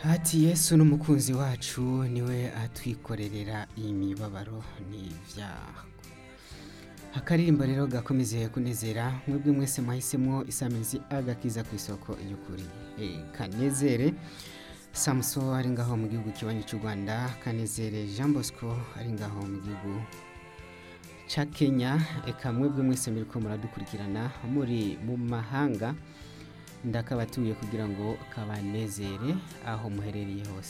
Ati Yesu n'umukunzi wacu niwe atwikorerera imibabaro n'ivyaha akaririmbo rero gakomeze kunezera mwebwe mwese mwahisemo isamizi agakiza ku isoko y'ukuri Eh, kanezere samuso ari ngaho mu gihugu kibanyi cy'u rwanda kanezere jean bosco ari ngaho mu gihugu ca kenya eka mwebwe mwese muriko muradukurikirana muri mu mahanga ndakabatuye kugira ngo kabanezere aho muherereye hose